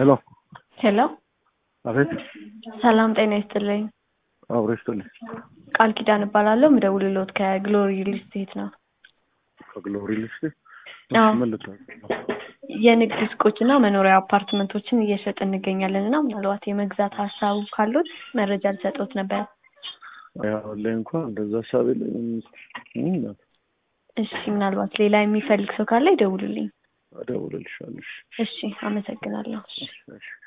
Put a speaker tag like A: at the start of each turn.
A: ሄሎ
B: ሄሎ
A: አቤት
B: ሰላም ጤና ይስጥልኝ።
A: አብሮ ይስጥልኝ።
B: ቃል ኪዳን እባላለሁ። ምደውልልዎት ከግሎሪ ሪል ስቴት ነው።
A: ከግሎሪ ልስት
B: አዎ።
A: መልት
B: የንግድ ሱቆችና መኖሪያ አፓርትመንቶችን እየሸጥ እንገኛለን እና ምናልባት የመግዛት ሀሳቡ ካሉት መረጃ ልሰጥዎት ነበር።
A: ያው ላይ እንኳን እንደዛ ሀሳብ የለኝም። እም፣
B: እሺ፣ ምናልባት ሌላ የሚፈልግ ሰው ካለ ይደውሉልኝ።
A: እደውልልሻለሁ። እሺ፣
B: እሺ፣ አመሰግናለሁ።
A: እሺ።